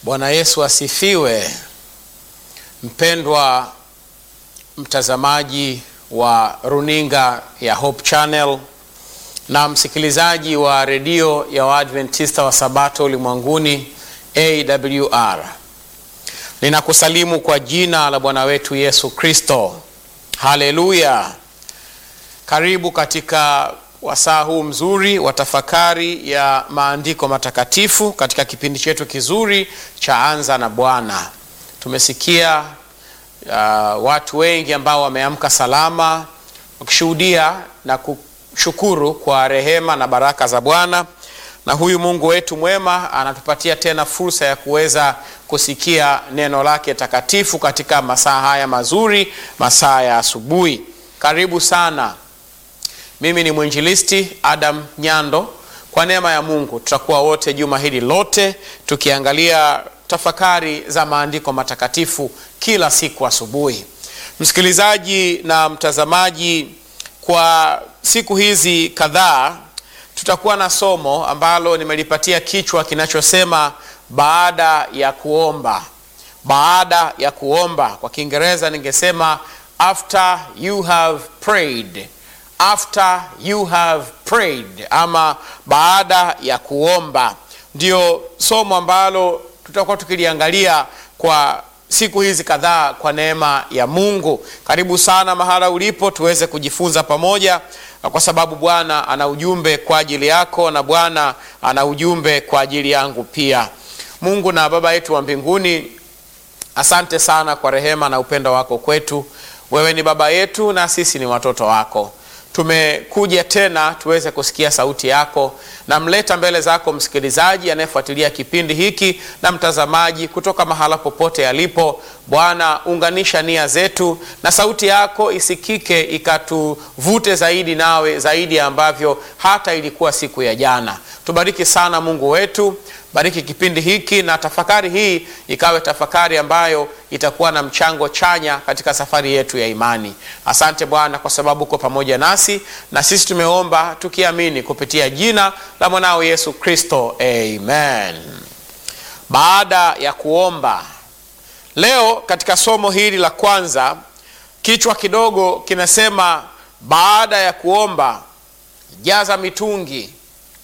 Bwana Yesu asifiwe. Mpendwa mtazamaji wa runinga ya Hope Channel na msikilizaji wa redio ya Waadventista wa Sabato ulimwenguni AWR, ninakusalimu kwa jina la Bwana wetu Yesu Kristo. Haleluya! Karibu katika wasaa huu mzuri wa tafakari ya maandiko matakatifu katika kipindi chetu kizuri cha Anza na Bwana. Tumesikia uh, watu wengi ambao wameamka salama wakishuhudia na kushukuru kwa rehema na baraka za Bwana, na huyu Mungu wetu mwema anatupatia tena fursa ya kuweza kusikia neno lake takatifu katika masaa haya mazuri, masaa ya asubuhi. Karibu sana. Mimi ni mwinjilisti Adam Nyando. Kwa neema ya Mungu tutakuwa wote juma hili lote tukiangalia tafakari za maandiko matakatifu kila siku asubuhi. Msikilizaji na mtazamaji, kwa siku hizi kadhaa tutakuwa na somo ambalo nimelipatia kichwa kinachosema baada ya kuomba. Baada ya kuomba, kwa Kiingereza ningesema after you have prayed after you have prayed, ama baada ya kuomba, ndio somo ambalo tutakuwa tukiliangalia kwa siku hizi kadhaa kwa neema ya Mungu. Karibu sana mahala ulipo, tuweze kujifunza pamoja, kwa sababu Bwana ana ujumbe kwa ajili yako na Bwana ana ujumbe kwa ajili yangu pia. Mungu na Baba yetu wa mbinguni, asante sana kwa rehema na upendo wako kwetu. Wewe ni baba yetu na sisi ni watoto wako tumekuja tena tuweze kusikia sauti yako. Namleta mbele zako msikilizaji anayefuatilia kipindi hiki na mtazamaji kutoka mahala popote alipo. Bwana, unganisha nia zetu na sauti yako isikike, ikatuvute zaidi nawe zaidi ya ambavyo hata ilikuwa siku ya jana. Tubariki sana Mungu wetu, bariki kipindi hiki na tafakari hii ikawe tafakari ambayo itakuwa na mchango chanya katika safari yetu ya imani. Asante Bwana kwa sababu uko pamoja nasi, na sisi tumeomba tukiamini kupitia jina la mwanao Yesu Kristo, amen. Baada ya kuomba, leo katika somo hili la kwanza, kichwa kidogo kinasema baada ya kuomba jaza mitungi.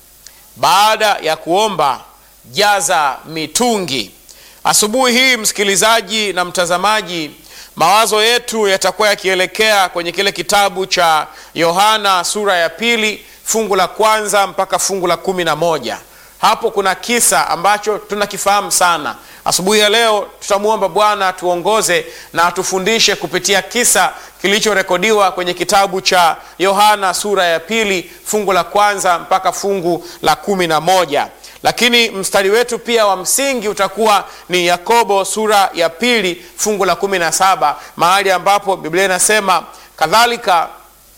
Baada ya kuomba jaza mitungi. Asubuhi hii msikilizaji na mtazamaji, mawazo yetu yatakuwa yakielekea kwenye kile kitabu cha Yohana sura ya pili fungu la kwanza mpaka fungu la kumi na moja. Hapo kuna kisa ambacho tunakifahamu sana. Asubuhi ya leo tutamwomba Bwana tuongoze na atufundishe kupitia kisa kilichorekodiwa kwenye kitabu cha Yohana sura ya pili fungu la kwanza mpaka fungu la kumi na moja lakini mstari wetu pia wa msingi utakuwa ni Yakobo sura ya pili fungu la kumi na saba mahali ambapo Biblia inasema kadhalika,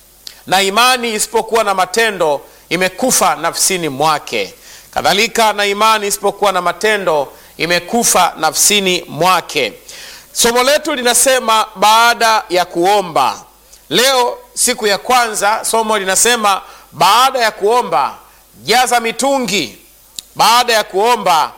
na imani isipokuwa na matendo imekufa nafsini mwake. Kadhalika na imani isipokuwa na matendo imekufa nafsini mwake. Somo letu linasema baada ya kuomba. Leo siku ya kwanza, somo linasema baada ya kuomba jaza mitungi. Baada ya kuomba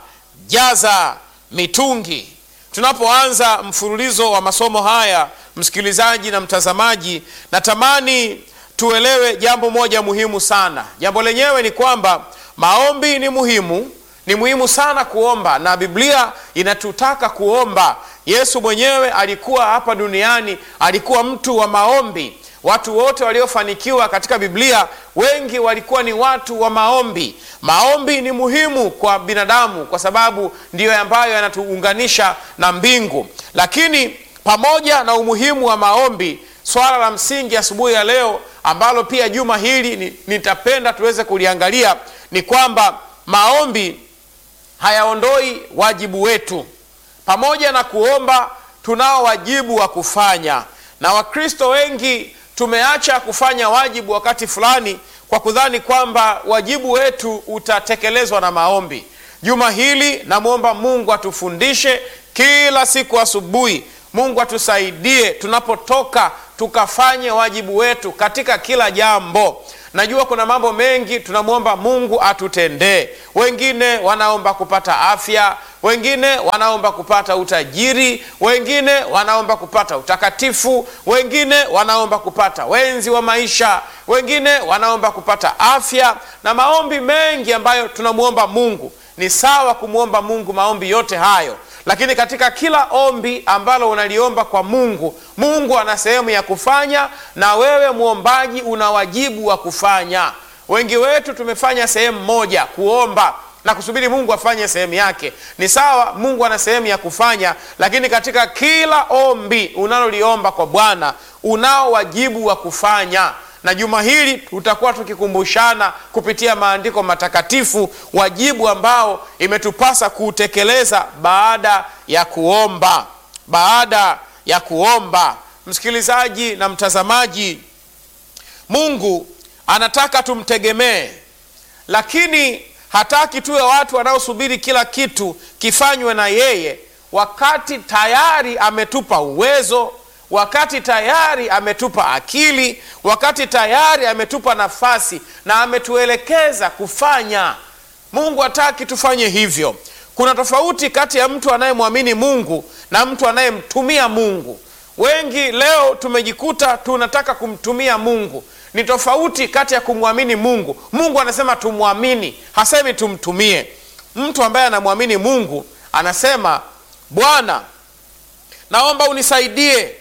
jaza mitungi. Tunapoanza mfululizo wa masomo haya, msikilizaji na mtazamaji, natamani tuelewe jambo moja muhimu sana. Jambo lenyewe ni kwamba maombi ni muhimu, ni muhimu sana kuomba, na Biblia inatutaka kuomba. Yesu mwenyewe alikuwa hapa duniani, alikuwa mtu wa maombi. Watu wote waliofanikiwa katika Biblia wengi walikuwa ni watu wa maombi. Maombi ni muhimu kwa binadamu kwa sababu ndiyo ambayo yanatuunganisha na mbingu. Lakini pamoja na umuhimu wa maombi, swala la msingi asubuhi ya, ya leo ambalo pia juma hili nitapenda tuweze kuliangalia ni kwamba maombi hayaondoi wajibu wetu. Pamoja na kuomba, tunao wajibu wa kufanya, na Wakristo wengi tumeacha kufanya wajibu wakati fulani kwa kudhani kwamba wajibu wetu utatekelezwa na maombi. Juma hili namwomba Mungu atufundishe kila siku asubuhi. Mungu atusaidie tunapotoka tukafanye wajibu wetu katika kila jambo. Najua kuna mambo mengi tunamwomba Mungu atutendee. Wengine wanaomba kupata afya, wengine wanaomba kupata utajiri, wengine wanaomba kupata utakatifu, wengine wanaomba kupata wenzi wa maisha, wengine wanaomba kupata afya na maombi mengi ambayo tunamwomba Mungu. Ni sawa kumwomba Mungu maombi yote hayo, lakini katika kila ombi ambalo unaliomba kwa Mungu, Mungu ana sehemu ya kufanya, na wewe mwombaji una wajibu wa kufanya. Wengi wetu tumefanya sehemu moja, kuomba na kusubiri Mungu afanye sehemu yake. Ni sawa, Mungu ana sehemu ya kufanya, lakini katika kila ombi unaloliomba kwa Bwana unao wajibu wa kufanya na juma hili tutakuwa tukikumbushana kupitia maandiko matakatifu wajibu ambao imetupasa kuutekeleza baada ya kuomba. Baada ya kuomba, msikilizaji na mtazamaji, Mungu anataka tumtegemee, lakini hataki tuwe watu wanaosubiri kila kitu kifanywe na yeye, wakati tayari ametupa uwezo wakati tayari ametupa akili, wakati tayari ametupa nafasi na ametuelekeza kufanya. Mungu hataki tufanye hivyo. Kuna tofauti kati ya mtu anayemwamini Mungu na mtu anayemtumia Mungu. Wengi leo tumejikuta tunataka kumtumia Mungu. Ni tofauti kati ya kumwamini Mungu. Mungu anasema tumwamini, hasemi tumtumie. Mtu ambaye anamwamini Mungu anasema, Bwana, naomba unisaidie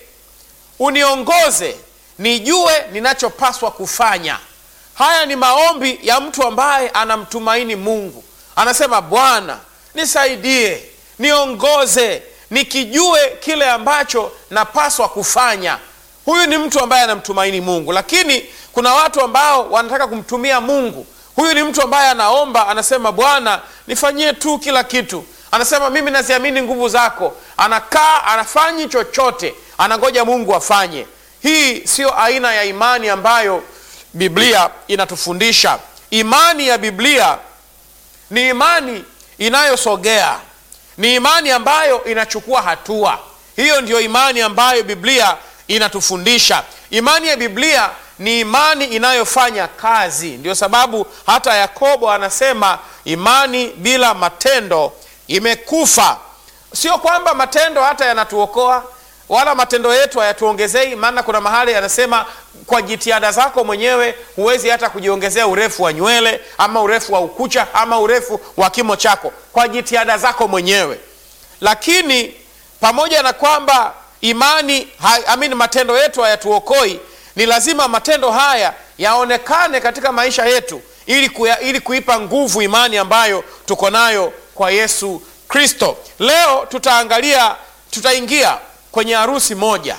uniongoze nijue ninachopaswa kufanya. Haya ni maombi ya mtu ambaye anamtumaini Mungu. Anasema, Bwana nisaidie, niongoze, nikijue kile ambacho napaswa kufanya. Huyu ni mtu ambaye anamtumaini Mungu. Lakini kuna watu ambao wanataka kumtumia Mungu. Huyu ni mtu ambaye anaomba, anasema, Bwana nifanyie tu kila kitu. Anasema, mimi naziamini nguvu zako. Anakaa anafanyi chochote anangoja Mungu afanye. Hii siyo aina ya imani ambayo Biblia inatufundisha. Imani ya Biblia ni imani inayosogea, ni imani ambayo inachukua hatua. Hiyo ndiyo imani ambayo Biblia inatufundisha. Imani ya Biblia ni imani inayofanya kazi. Ndio sababu hata Yakobo anasema imani bila matendo imekufa. Sio kwamba matendo hata yanatuokoa wala matendo yetu hayatuongezei. Maana kuna mahali yanasema kwa jitihada zako mwenyewe huwezi hata kujiongezea urefu wa nywele ama urefu wa ukucha ama urefu wa kimo chako kwa jitihada zako mwenyewe. Lakini pamoja na kwamba imani amini, matendo yetu hayatuokoi, ni lazima matendo haya yaonekane katika maisha yetu ili, kuya, ili kuipa nguvu imani ambayo tuko nayo kwa Yesu Kristo. Leo tutaangalia tutaingia kwenye harusi moja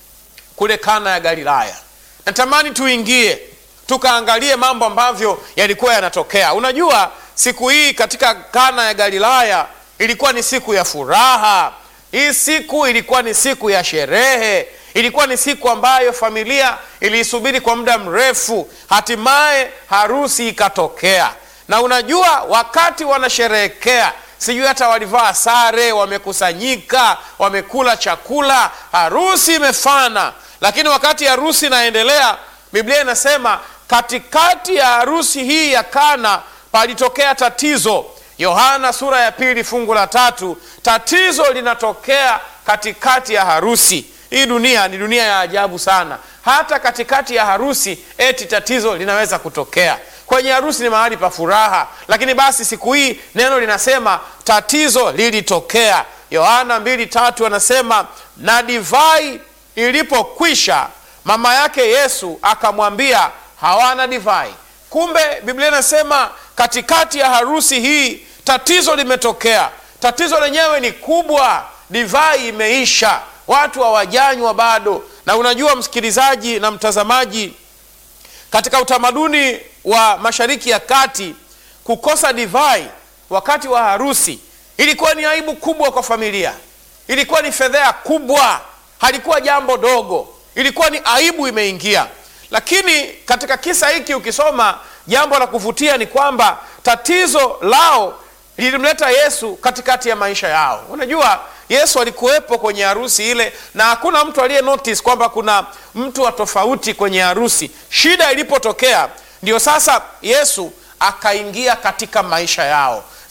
kule Kana ya Galilaya. Natamani tuingie tukaangalie mambo ambavyo yalikuwa yanatokea. Unajua, siku hii katika Kana ya Galilaya ilikuwa ni siku ya furaha. Hii siku ilikuwa ni siku ya sherehe, ilikuwa ni siku ambayo familia iliisubiri kwa muda mrefu. Hatimaye harusi ikatokea, na unajua, wakati wanasherehekea sijui hata walivaa sare, wamekusanyika, wamekula chakula, harusi imefana. Lakini wakati harusi inaendelea, Biblia inasema katikati ya harusi hii ya Kana palitokea tatizo. Yohana sura ya pili fungu la tatu, tatizo linatokea katikati ya harusi. Hii dunia ni dunia ya ajabu sana. Hata katikati ya harusi eti tatizo linaweza kutokea. Kwenye harusi ni mahali pa furaha, lakini basi siku hii neno linasema tatizo lilitokea. Yohana mbili tatu anasema na divai ilipokwisha, mama yake Yesu akamwambia hawana divai. Kumbe Biblia inasema katikati ya harusi hii tatizo limetokea. Tatizo lenyewe ni kubwa, divai imeisha, watu hawajanywa bado. Na unajua msikilizaji na mtazamaji, katika utamaduni wa Mashariki ya Kati, kukosa divai wakati wa harusi ilikuwa ni aibu kubwa kwa familia, ilikuwa ni fedheha kubwa, halikuwa jambo dogo, ilikuwa ni aibu imeingia. Lakini katika kisa hiki ukisoma, jambo la kuvutia ni kwamba tatizo lao lilimleta Yesu katikati ya maisha yao. Unajua, Yesu alikuwepo kwenye harusi ile, na hakuna mtu aliye notice kwamba kuna mtu wa tofauti kwenye harusi. Shida ilipotokea, ndio sasa Yesu akaingia katika maisha yao.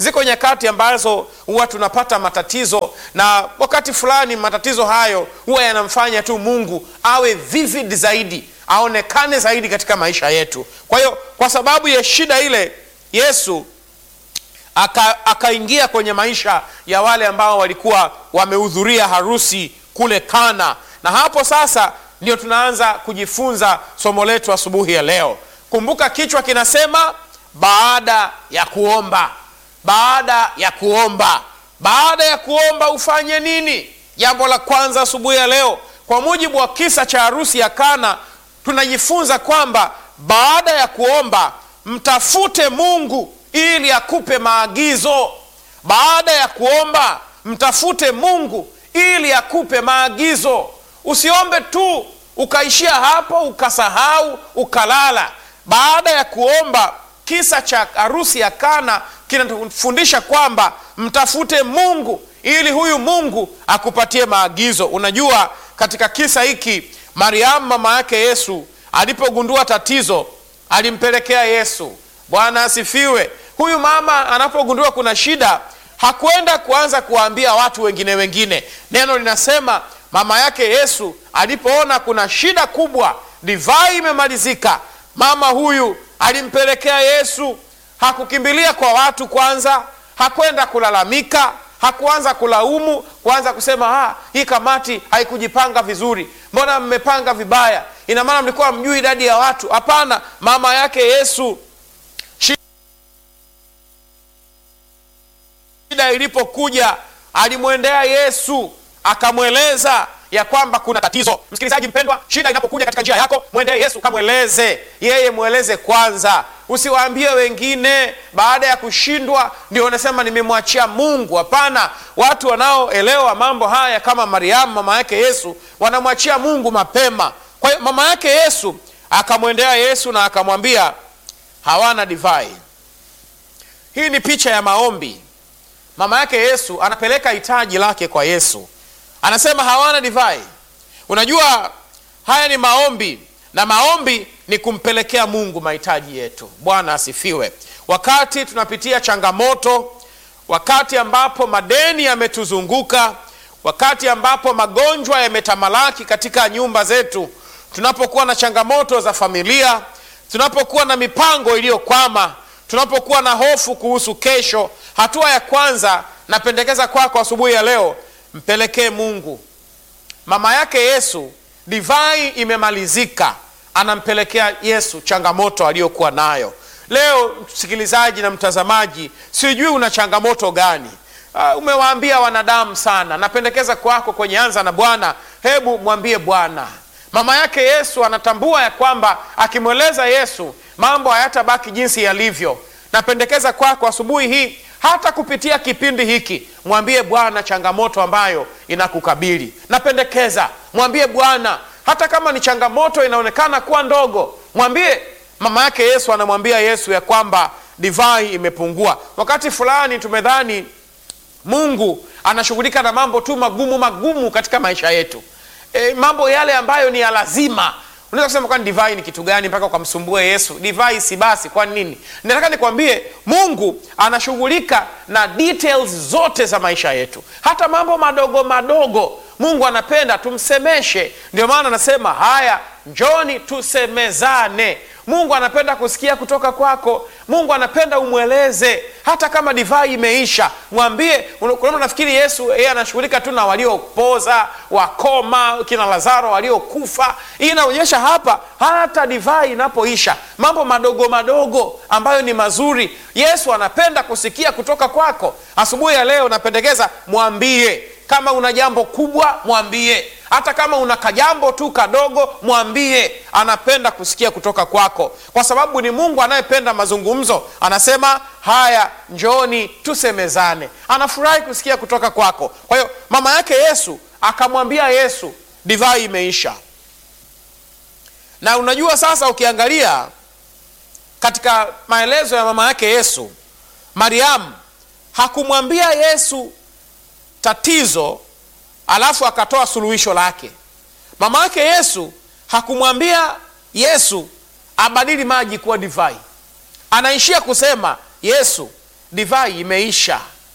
ziko nyakati ambazo huwa tunapata matatizo, na wakati fulani matatizo hayo huwa yanamfanya tu Mungu awe vivid zaidi, aonekane zaidi katika maisha yetu. Kwa hiyo kwa sababu ya shida ile, Yesu akaingia aka kwenye maisha ya wale ambao walikuwa wamehudhuria harusi kule Kana, na hapo sasa ndio tunaanza kujifunza somo letu asubuhi ya leo. Kumbuka kichwa kinasema baada ya kuomba. Baada ya kuomba, baada ya kuomba ufanye nini? Jambo la kwanza asubuhi ya leo, kwa mujibu wa kisa cha harusi ya Kana, tunajifunza kwamba baada ya kuomba mtafute Mungu ili akupe maagizo. Baada ya kuomba mtafute Mungu ili akupe maagizo. Usiombe tu ukaishia hapo ukasahau ukalala. Baada ya kuomba, kisa cha harusi ya Kana kinatufundisha kwamba mtafute Mungu ili huyu Mungu akupatie maagizo. Unajua, katika kisa hiki Mariamu mama yake Yesu alipogundua tatizo alimpelekea Yesu. Bwana asifiwe. Huyu mama anapogundua kuna shida hakwenda kuanza kuwaambia watu wengine wengine. Neno linasema mama yake Yesu alipoona kuna shida kubwa, divai imemalizika, mama huyu alimpelekea Yesu. Hakukimbilia kwa watu kwanza, hakwenda kulalamika, hakuanza kulaumu, kuanza kusema ha, hii kamati haikujipanga vizuri, mbona mmepanga vibaya, ina maana mlikuwa mjui idadi ya watu. Hapana, mama yake Yesu shida ilipokuja alimwendea Yesu akamweleza ya kwamba kuna tatizo. Msikilizaji mpendwa, shida inapokuja katika njia yako, mwendee Yesu kamweleze yeye, mweleze kwanza, usiwaambie wengine. Baada ya kushindwa ndio unasema nimemwachia Mungu. Hapana, watu wanaoelewa mambo haya kama Mariamu mama yake Yesu wanamwachia Mungu mapema. Kwa hiyo mama yake Yesu akamwendea Yesu na akamwambia hawana divai. Hii ni picha ya maombi. Mama yake Yesu anapeleka hitaji lake kwa Yesu, anasema hawana divai. Unajua, haya ni maombi, na maombi ni kumpelekea Mungu mahitaji yetu. Bwana asifiwe. Wakati tunapitia changamoto, wakati ambapo madeni yametuzunguka, wakati ambapo magonjwa yametamalaki katika nyumba zetu, tunapokuwa na changamoto za familia, tunapokuwa na mipango iliyokwama tunapokuwa na hofu kuhusu kesho, hatua ya kwanza napendekeza kwako kwa asubuhi ya leo, mpelekee Mungu. Mama yake Yesu, divai imemalizika, anampelekea Yesu changamoto aliyokuwa nayo. Leo msikilizaji na mtazamaji, sijui una changamoto gani? Uh, umewaambia wanadamu sana. Napendekeza kwako kwenye Anza na Bwana, hebu mwambie Bwana. Mama yake Yesu anatambua ya kwamba akimweleza Yesu mambo hayatabaki jinsi yalivyo. Napendekeza kwako asubuhi hii, hata kupitia kipindi hiki, mwambie Bwana changamoto ambayo inakukabili. Napendekeza mwambie Bwana, hata kama ni changamoto inaonekana kuwa ndogo, mwambie. Mama yake Yesu anamwambia Yesu ya kwamba divai imepungua. Wakati fulani tumedhani Mungu anashughulika na mambo tu magumu magumu katika maisha yetu, e, mambo yale ambayo ni ya lazima Unaweza kusema kwani divai ni kitu gani mpaka ukamsumbue Yesu? Divai si basi, kwani nini? Nataka nikwambie Mungu anashughulika na details zote za maisha yetu, hata mambo madogo madogo. Mungu anapenda tumsemeshe, ndio maana anasema haya, njoni tusemezane. Mungu anapenda kusikia kutoka kwako. Mungu anapenda umweleze, hata kama divai imeisha, mwambie. Kuna nafikiri Yesu yeye anashughulika tu na waliopoza, wakoma, kina Lazaro waliokufa. Hii inaonyesha hapa, hata divai inapoisha, mambo madogo madogo ambayo ni mazuri, Yesu anapenda kusikia kutoka kwako. Asubuhi ya leo napendekeza mwambie kama una jambo kubwa mwambie, hata kama una kajambo tu kadogo mwambie. Anapenda kusikia kutoka kwako, kwa sababu ni Mungu anayependa mazungumzo. Anasema haya, njoni tusemezane. Anafurahi kusikia kutoka kwako. Kwa hiyo mama yake Yesu akamwambia Yesu, divai imeisha. Na unajua sasa, ukiangalia katika maelezo ya mama yake Yesu, Mariamu hakumwambia Yesu tatizo alafu akatoa suluhisho lake. Mama yake Yesu hakumwambia Yesu abadili maji kuwa divai, anaishia kusema Yesu, divai imeisha.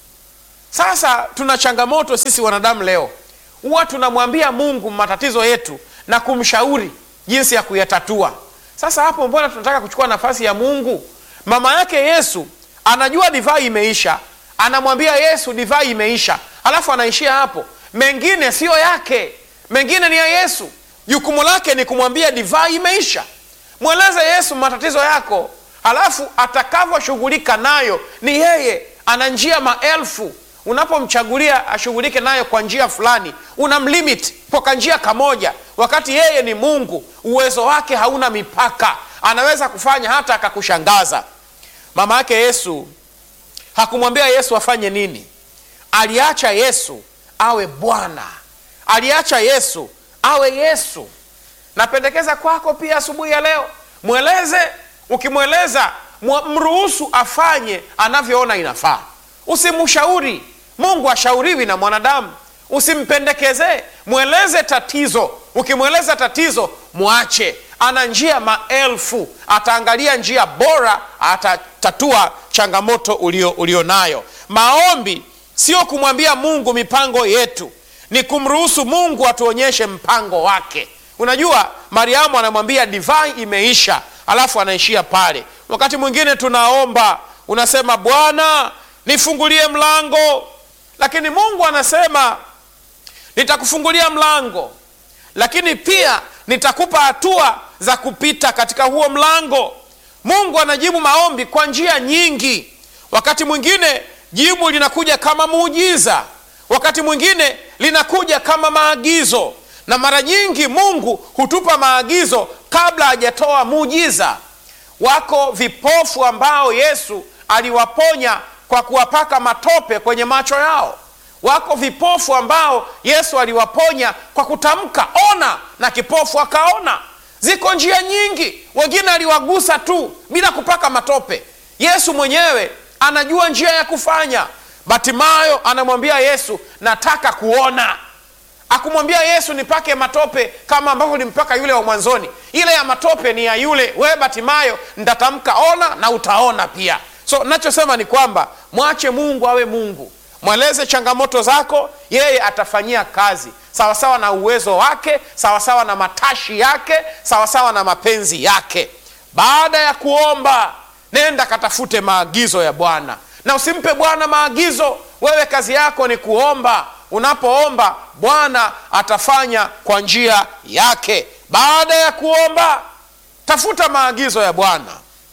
Sasa tuna changamoto sisi wanadamu leo, huwa tunamwambia Mungu matatizo yetu na kumshauri jinsi ya kuyatatua. Sasa hapo, mbona tunataka kuchukua nafasi ya Mungu? Mama yake Yesu anajua divai imeisha, anamwambia Yesu divai imeisha, alafu anaishia hapo. Mengine siyo yake, mengine ni ya Yesu. Jukumu lake ni kumwambia divai imeisha. Mweleze Yesu matatizo yako, halafu atakavyoshughulika nayo ni yeye. Ana njia maelfu. Unapomchagulia ashughulike nayo kwa njia fulani, unamlimit kwa kanjia kamoja, wakati yeye ni Mungu. Uwezo wake hauna mipaka, anaweza kufanya hata akakushangaza. Mama yake Yesu hakumwambia Yesu afanye nini, aliacha Yesu awe Bwana, aliacha Yesu awe Yesu. Napendekeza kwako pia asubuhi ya leo, mweleze. Ukimweleza mruhusu afanye anavyoona inafaa. Usimshauri Mungu, ashauriwi na mwanadamu. Usimpendekezee, mweleze tatizo. Ukimweleza tatizo, mwache. Ana njia maelfu, ataangalia njia bora, atatatua changamoto ulio, ulio nayo. Maombi sio kumwambia Mungu mipango yetu, ni kumruhusu Mungu atuonyeshe mpango wake. Unajua, Mariamu anamwambia divai imeisha, alafu anaishia pale. Wakati mwingine tunaomba, unasema Bwana nifungulie mlango, lakini Mungu anasema nitakufungulia mlango, lakini pia nitakupa hatua za kupita katika huo mlango. Mungu anajibu maombi kwa njia nyingi. Wakati mwingine jibu linakuja kama muujiza, wakati mwingine linakuja kama maagizo, na mara nyingi Mungu hutupa maagizo kabla hajatoa muujiza. Wako vipofu ambao Yesu aliwaponya kwa kuwapaka matope kwenye macho yao. Wako vipofu ambao Yesu aliwaponya kwa kutamka ona, na kipofu akaona. Ziko njia nyingi. Wengine aliwagusa tu bila kupaka matope. Yesu mwenyewe anajua njia ya kufanya. Batimayo anamwambia Yesu, nataka kuona. Akumwambia Yesu nipake matope kama ambavyo nimpaka yule wa mwanzoni. Ile ya matope ni ya yule, wewe Batimayo nitatamka ona na utaona pia. So nachosema ni kwamba mwache Mungu awe Mungu, mweleze changamoto zako, yeye atafanyia kazi sawasawa na uwezo wake, sawasawa na matashi yake, sawasawa na mapenzi yake. Baada ya kuomba, nenda katafute maagizo ya Bwana na usimpe Bwana maagizo. Wewe kazi yako ni kuomba. Unapoomba Bwana atafanya kwa njia yake. Baada ya kuomba, tafuta maagizo ya Bwana.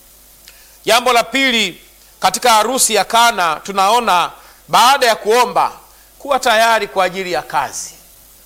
Jambo la pili, katika harusi ya Kana tunaona baada ya kuomba kuwa tayari kwa ajili ya kazi.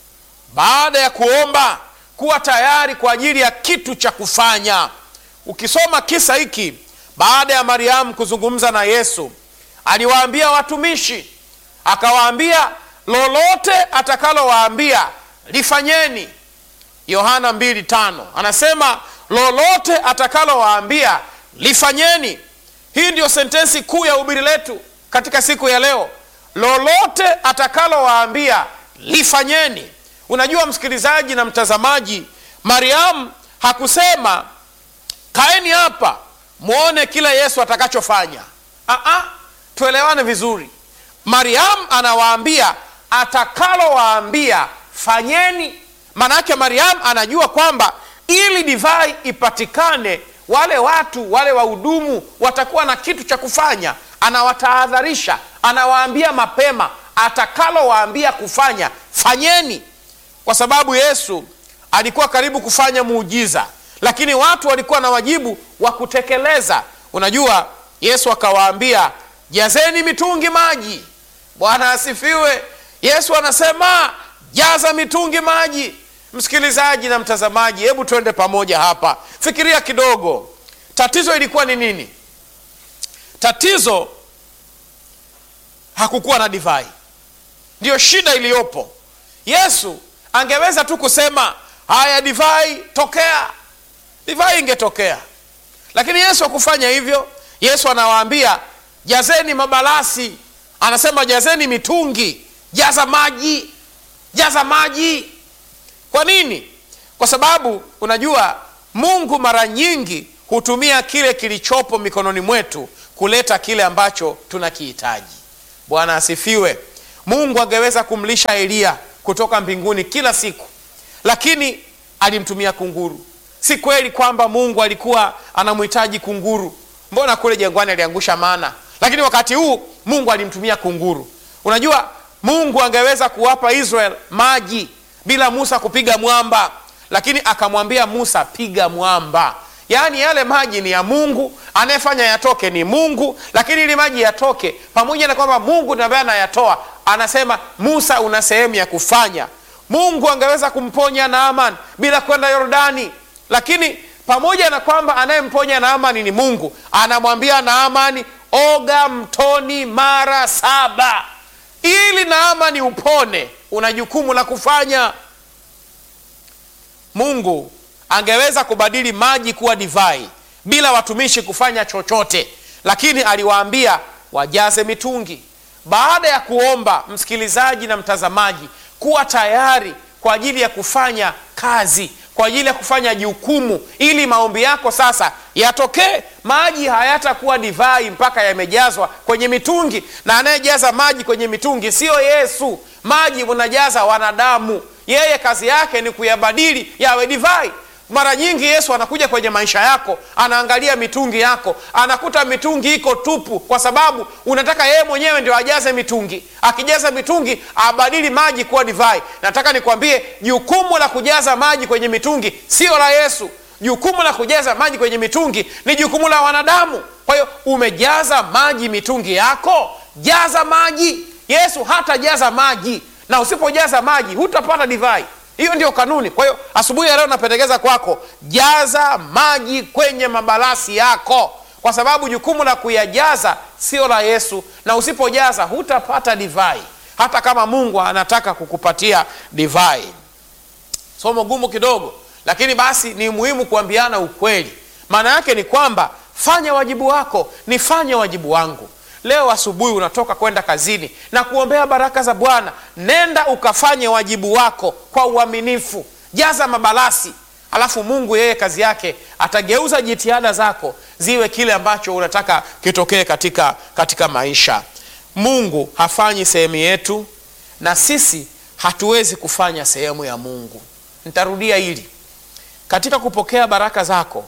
Baada ya kuomba kuwa tayari kwa ajili ya kitu cha kufanya. Ukisoma kisa hiki, baada ya Mariamu kuzungumza na Yesu, aliwaambia watumishi, akawaambia lolote atakalowaambia lifanyeni. Yohana 2:5 anasema lolote atakalowaambia lifanyeni. Hii ndiyo sentensi kuu ya ubiri letu katika siku ya leo, lolote atakalowaambia lifanyeni. Unajua msikilizaji na mtazamaji, Mariamu hakusema kaeni hapa mwone kile Yesu atakachofanya. Aa, tuelewane vizuri. Mariamu anawaambia atakalowaambia fanyeni. Maana yake Mariamu anajua kwamba ili divai ipatikane, wale watu wale wahudumu watakuwa na kitu cha kufanya. Anawatahadharisha, anawaambia mapema, atakalowaambia kufanya fanyeni, kwa sababu Yesu alikuwa karibu kufanya muujiza, lakini watu walikuwa na wajibu wa kutekeleza. Unajua, Yesu akawaambia jazeni mitungi maji. Bwana asifiwe. Yesu anasema jaza mitungi maji. Msikilizaji na mtazamaji, hebu twende pamoja hapa, fikiria kidogo. Tatizo ilikuwa ni nini? Tatizo hakukuwa na divai, ndiyo shida iliyopo. Yesu angeweza tu kusema haya, divai tokea, divai ingetokea, lakini Yesu hakufanya hivyo. Yesu anawaambia jazeni mabalasi, anasema jazeni mitungi, jaza maji, jaza maji. Kwa nini? Kwa sababu unajua Mungu mara nyingi hutumia kile kilichopo mikononi mwetu kuleta kile ambacho tunakihitaji. Bwana asifiwe. Mungu angeweza kumlisha Eliya kutoka mbinguni kila siku, lakini alimtumia kunguru. Si kweli kwamba Mungu alikuwa anamhitaji kunguru. Mbona kule jangwani aliangusha mana, lakini wakati huu Mungu alimtumia kunguru. Unajua, Mungu angeweza kuwapa Israel maji bila Musa kupiga mwamba, lakini akamwambia Musa, piga mwamba. Yaani yale maji ni ya Mungu, anayefanya yatoke ni Mungu, lakini ili maji yatoke, pamoja na kwamba Mungu ndiye ambaye anayatoa, anasema Musa, una sehemu ya kufanya. Mungu angeweza kumponya Naaman bila kwenda Yordani, lakini pamoja na kwamba anayemponya Naamani ni Mungu, anamwambia Naamani, oga mtoni mara saba ili Naamani upone. Una jukumu la kufanya. Mungu angeweza kubadili maji kuwa divai bila watumishi kufanya chochote, lakini aliwaambia wajaze mitungi. Baada ya kuomba, msikilizaji na mtazamaji, kuwa tayari kwa ajili ya kufanya kazi, kwa ajili ya kufanya jukumu, ili maombi yako sasa yatokee. Maji hayatakuwa divai mpaka yamejazwa kwenye mitungi, na anayejaza maji kwenye mitungi siyo Yesu. Maji unajaza wanadamu, yeye kazi yake ni kuyabadili yawe divai. Mara nyingi Yesu anakuja kwenye maisha yako, anaangalia mitungi yako, anakuta mitungi iko tupu, kwa sababu unataka yeye mwenyewe ndio ajaze mitungi. Akijaza mitungi, abadili maji kuwa divai. Nataka nikwambie, jukumu la kujaza maji kwenye mitungi sio la Yesu. Jukumu la kujaza maji kwenye mitungi ni jukumu la wanadamu. Kwa hiyo umejaza maji mitungi yako, jaza maji. Yesu hatajaza maji, na usipojaza maji hutapata divai. Hiyo ndio kanuni. Kwa hiyo asubuhi ya leo napendekeza kwako, jaza maji kwenye mabalasi yako, kwa sababu jukumu la kuyajaza sio la Yesu, na usipojaza hutapata divai, hata kama Mungu anataka kukupatia divai. Somo gumu kidogo, lakini basi ni muhimu kuambiana ukweli. Maana yake ni kwamba fanya wajibu wako, nifanye wajibu wangu. Leo asubuhi unatoka kwenda kazini na kuombea baraka za Bwana, nenda ukafanye wajibu wako kwa uaminifu, jaza mabalasi, alafu Mungu yeye kazi yake atageuza jitihada zako ziwe kile ambacho unataka kitokee katika, katika maisha. Mungu hafanyi sehemu yetu na sisi hatuwezi kufanya sehemu ya Mungu. Nitarudia hili, katika kupokea baraka zako,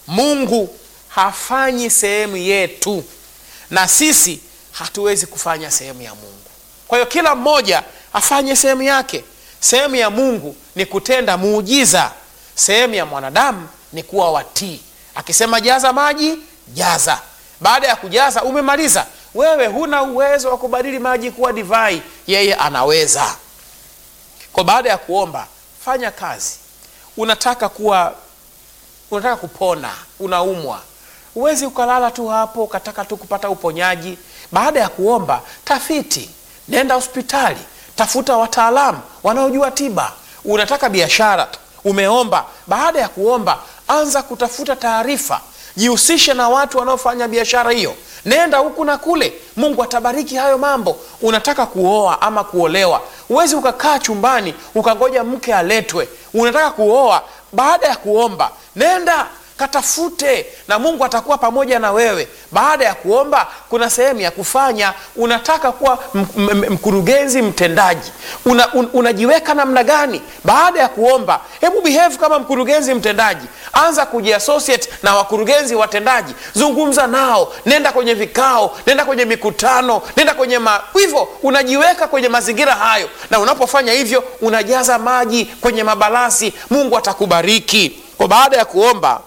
Mungu hafanyi sehemu yetu na sisi hatuwezi kufanya sehemu ya Mungu. Kwa hiyo kila mmoja afanye sehemu yake. Sehemu ya Mungu ni kutenda muujiza, sehemu ya mwanadamu ni kuwa watii. Akisema jaza maji, jaza. Baada ya kujaza, umemaliza. Wewe huna uwezo wa kubadili maji kuwa divai, yeye anaweza. Kwa baada ya kuomba, fanya kazi. Unataka kuwa, unataka kupona, unaumwa Huwezi ukalala tu hapo ukataka tu kupata uponyaji. Baada ya kuomba, tafiti, nenda hospitali, tafuta wataalamu wanaojua tiba. Unataka biashara, umeomba. Baada ya kuomba, anza kutafuta taarifa, jihusishe na watu wanaofanya biashara hiyo, nenda huku na kule. Mungu atabariki hayo mambo. Unataka kuoa ama kuolewa, huwezi ukakaa chumbani ukangoja mke aletwe. Unataka kuoa, baada ya kuomba, nenda katafute na Mungu atakuwa pamoja na wewe. Baada ya kuomba, kuna sehemu ya kufanya. Unataka kuwa mkurugenzi mtendaji, una, un, unajiweka namna gani? Baada ya kuomba, hebu behave kama mkurugenzi mtendaji. Anza kujiassociate na wakurugenzi watendaji, zungumza nao, nenda kwenye vikao, nenda kwenye mikutano, nenda kwenye ma... hivyo unajiweka kwenye mazingira hayo, na unapofanya hivyo unajaza maji kwenye mabalasi. Mungu atakubariki. Kwa baada ya kuomba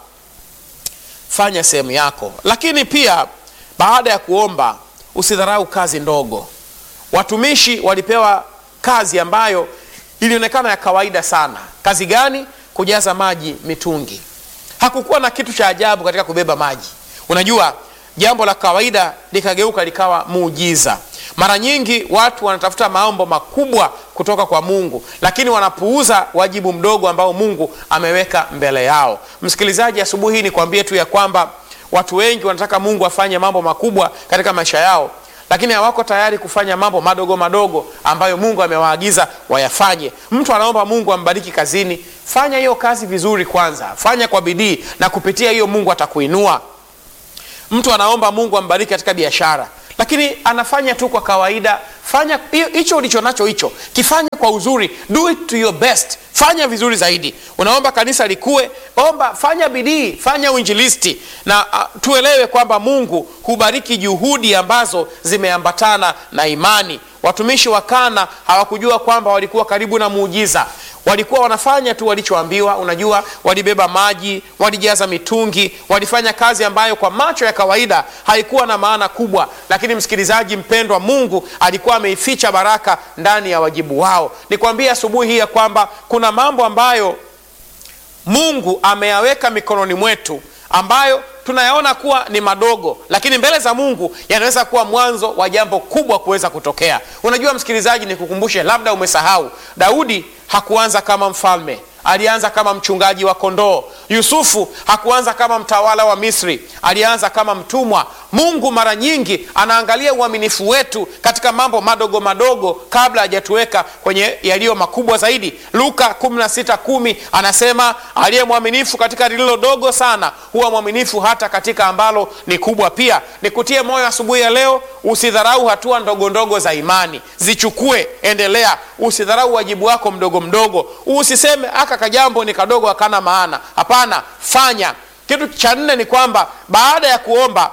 fanya sehemu yako, lakini pia baada ya kuomba usidharau kazi ndogo. Watumishi walipewa kazi ambayo ilionekana ya kawaida sana. Kazi gani? Kujaza maji mitungi. Hakukuwa na kitu cha ajabu katika kubeba maji. Unajua, jambo la kawaida likageuka likawa muujiza. Mara nyingi watu wanatafuta maombo makubwa kutoka kwa Mungu, lakini wanapuuza wajibu mdogo ambao Mungu ameweka mbele yao. Msikilizaji, asubuhi hii nikwambie tu ya kwamba watu wengi wanataka Mungu afanye mambo makubwa katika maisha yao, lakini hawako tayari kufanya mambo madogo madogo ambayo Mungu amewaagiza wayafanye. Mtu anaomba Mungu ambariki kazini, fanya hiyo kazi vizuri kwanza, fanya kwa bidii, na kupitia hiyo Mungu atakuinua. mtu anaomba mungu ambariki katika biashara lakini anafanya tu kwa kawaida fanya hicho ulicho nacho hicho kifanye kwa uzuri do it to your best fanya vizuri zaidi unaomba kanisa likue omba fanya bidii fanya uinjilisti na uh, tuelewe kwamba mungu hubariki juhudi ambazo zimeambatana na imani watumishi wa kana hawakujua kwamba walikuwa karibu na muujiza walikuwa wanafanya tu walichoambiwa unajua walibeba maji walijaza mitungi walifanya kazi ambayo kwa macho ya kawaida haikuwa na maana kubwa lakini msikilizaji mpendwa mungu alikuwa ameificha baraka ndani ya wajibu wao nikwambie asubuhi hii ya kwamba kuna mambo ambayo mungu ameyaweka mikononi mwetu ambayo tunayaona kuwa ni madogo lakini mbele za mungu yanaweza kuwa mwanzo wa jambo kubwa kuweza kutokea unajua msikilizaji nikukumbushe labda umesahau daudi hakuanza kama mfalme alianza kama mchungaji wa kondoo yusufu hakuanza kama mtawala wa misri alianza kama mtumwa mungu mara nyingi anaangalia uaminifu wetu katika mambo madogo madogo kabla hajatuweka kwenye yaliyo makubwa zaidi luka 16 anasema aliye mwaminifu katika lililo dogo sana huwa mwaminifu hata katika ambalo ni kubwa pia nikutie moyo asubuhi ya leo usidharau hatua ndogo ndogo za imani zichukue endelea usidharau wajibu wako mdogo mdogo usiseme aka kajambo ni kadogo akana maana hapana fanya kitu cha nne ni kwamba baada ya kuomba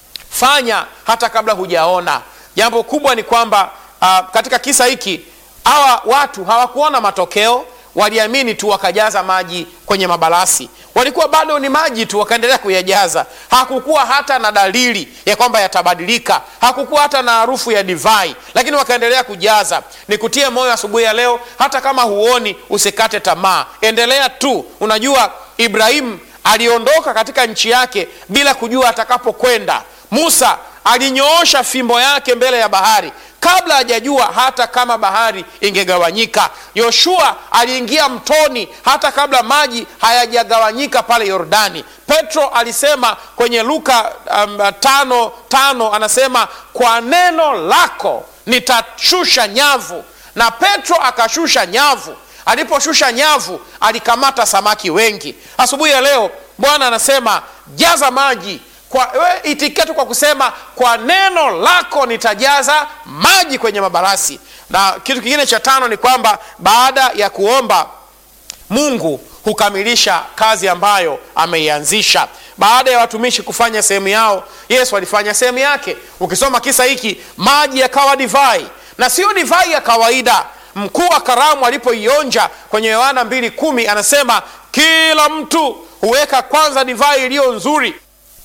fanya hata kabla hujaona jambo kubwa ni kwamba uh, katika kisa hiki hawa watu hawakuona matokeo waliamini tu wakajaza maji kwenye mabalasi walikuwa bado ni maji tu wakaendelea kuyajaza hakukuwa hata na dalili ya kwamba yatabadilika hakukuwa hata na harufu ya divai lakini wakaendelea kujaza nikutie moyo asubuhi ya leo hata kama huoni usikate tamaa endelea tu unajua ibrahimu aliondoka katika nchi yake bila kujua atakapokwenda musa alinyoosha fimbo yake mbele ya bahari kabla hajajua hata kama bahari ingegawanyika yoshua aliingia mtoni hata kabla maji hayajagawanyika pale yordani petro alisema kwenye luka um, tano tano anasema kwa neno lako nitashusha nyavu na petro akashusha nyavu aliposhusha nyavu alikamata samaki wengi asubuhi ya leo bwana anasema jaza maji kwa we itikia tu kwa kusema kwa neno lako nitajaza maji kwenye mabarasi na kitu kingine cha tano ni kwamba baada ya kuomba mungu hukamilisha kazi ambayo ameianzisha baada ya watumishi kufanya sehemu yao yesu alifanya sehemu yake ukisoma kisa hiki maji yakawa divai na sio divai ya kawaida mkuu wa karamu alipoionja kwenye yohana 2 anasema kila mtu huweka kwanza divai iliyo nzuri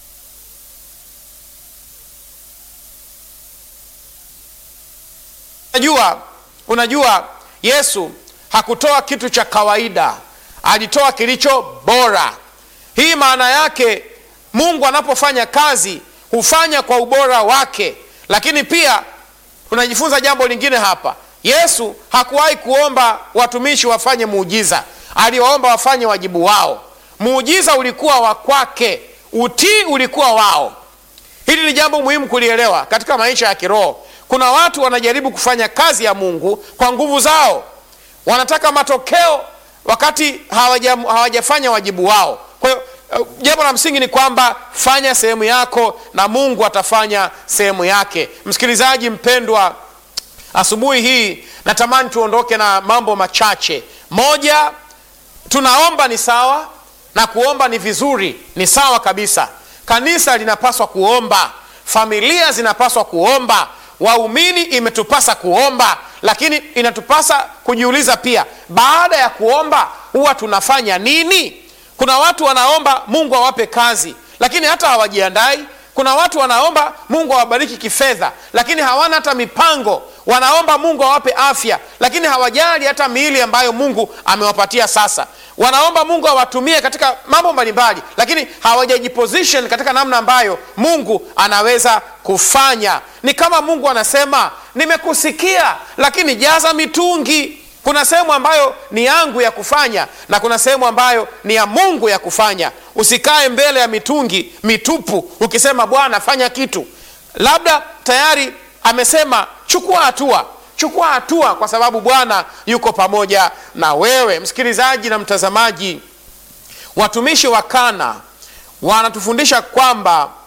unajua unajua yesu hakutoa kitu cha kawaida alitoa kilicho bora hii maana yake mungu anapofanya kazi hufanya kwa ubora wake lakini pia unajifunza jambo lingine hapa yesu hakuwahi kuomba watumishi wafanye muujiza aliwaomba wafanye wajibu wao muujiza ulikuwa wa kwake utii ulikuwa wao hili ni jambo muhimu kulielewa katika maisha ya kiroho kuna watu wanajaribu kufanya kazi ya mungu kwa nguvu zao wanataka matokeo wakati hawaja, hawajafanya wajibu wao kwa hiyo uh, jambo la msingi ni kwamba fanya sehemu yako na mungu atafanya sehemu yake msikilizaji mpendwa asubuhi hii natamani tuondoke na mambo machache moja tunaomba ni sawa na kuomba ni vizuri ni sawa kabisa kanisa linapaswa kuomba familia zinapaswa kuomba waumini imetupasa kuomba lakini inatupasa kujiuliza pia baada ya kuomba huwa tunafanya nini kuna watu wanaomba mungu awape kazi lakini hata hawajiandai kuna watu wanaomba mungu awabariki kifedha lakini hawana hata mipango wanaomba mungu awape afya lakini hawajali hata miili ambayo mungu amewapatia sasa wanaomba mungu awatumie katika mambo mbalimbali lakini hawajajiposition katika namna ambayo mungu anaweza kufanya ni kama mungu anasema nimekusikia lakini jaza mitungi kuna sehemu ambayo ni yangu ya kufanya na kuna sehemu ambayo ni ya mungu ya kufanya usikae mbele ya mitungi mitupu ukisema bwana fanya kitu labda tayari amesema chukua hatua chukua hatua kwa sababu bwana yuko pamoja na wewe msikilizaji na mtazamaji watumishi wa kana wanatufundisha kwamba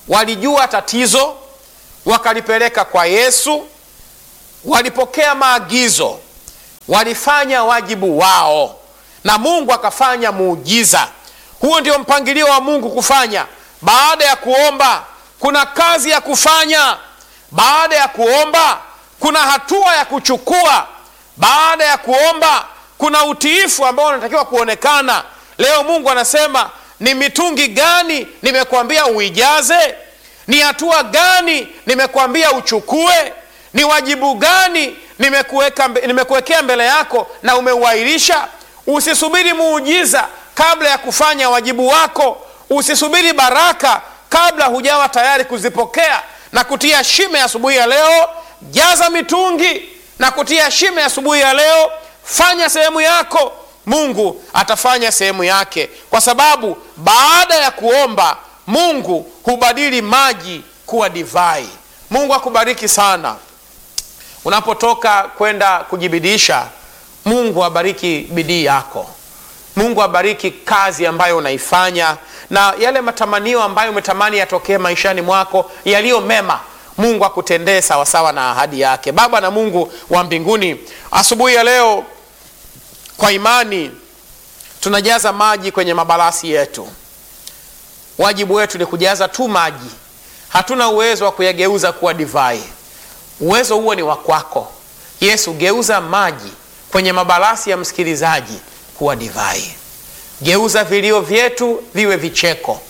walijua tatizo, wakalipeleka kwa Yesu, walipokea maagizo, walifanya wajibu wao, na Mungu akafanya muujiza. Huo ndio mpangilio wa Mungu kufanya. Baada ya kuomba, kuna kazi ya kufanya. Baada ya kuomba, kuna hatua ya kuchukua. Baada ya kuomba, kuna utiifu ambao unatakiwa kuonekana. Leo Mungu anasema ni mitungi gani nimekuambia uijaze? Ni hatua gani nimekuambia uchukue? Ni wajibu gani nimekuweka nimekuwekea mbele yako na umeuahirisha? Usisubiri muujiza kabla ya kufanya wajibu wako. Usisubiri baraka kabla hujawa tayari kuzipokea na kutia shime asubuhi ya leo. Jaza mitungi na kutia shime asubuhi ya leo. Fanya sehemu yako, Mungu atafanya sehemu yake, kwa sababu baada ya kuomba Mungu hubadili maji kuwa divai. Mungu akubariki sana unapotoka kwenda kujibidisha. Mungu abariki bidii yako. Mungu abariki kazi ambayo unaifanya na yale matamanio ambayo umetamani yatokee maishani mwako yaliyo mema. Mungu akutendee sawasawa na ahadi yake. Baba na Mungu wa mbinguni, asubuhi ya leo kwa imani tunajaza maji kwenye mabalasi yetu. Wajibu wetu ni kujaza tu maji, hatuna uwezo wa kuyageuza kuwa divai. Uwezo huo ni wa kwako Yesu. Geuza maji kwenye mabalasi ya msikilizaji kuwa divai. Geuza vilio vyetu viwe vicheko.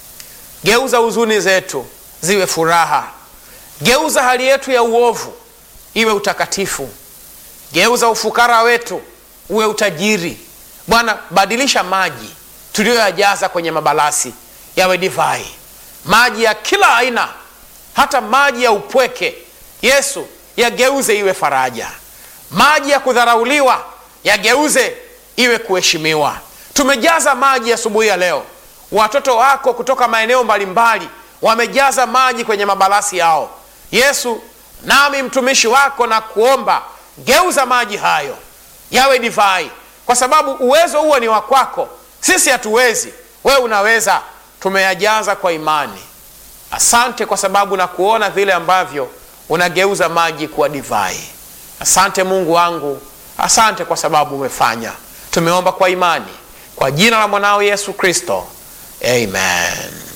Geuza huzuni zetu ziwe furaha. Geuza hali yetu ya uovu iwe utakatifu. Geuza ufukara wetu uwe utajiri. Bwana, badilisha maji tuliyoyajaza kwenye mabalasi yawe divai, maji ya kila aina, hata maji ya upweke. Yesu, yageuze iwe faraja. Maji ya kudharauliwa yageuze iwe kuheshimiwa. Tumejaza maji asubuhi ya, ya leo. Watoto wako kutoka maeneo mbalimbali wamejaza maji kwenye mabalasi yao. Yesu, nami mtumishi wako na kuomba, geuza maji hayo yawe divai, kwa sababu uwezo huo ni wa kwako. Sisi hatuwezi, wewe unaweza. Tumeyajaza kwa imani. Asante kwa sababu na kuona vile ambavyo unageuza maji kuwa divai. Asante Mungu wangu, asante kwa sababu umefanya. Tumeomba kwa imani kwa jina la mwanao Yesu Kristo, amen.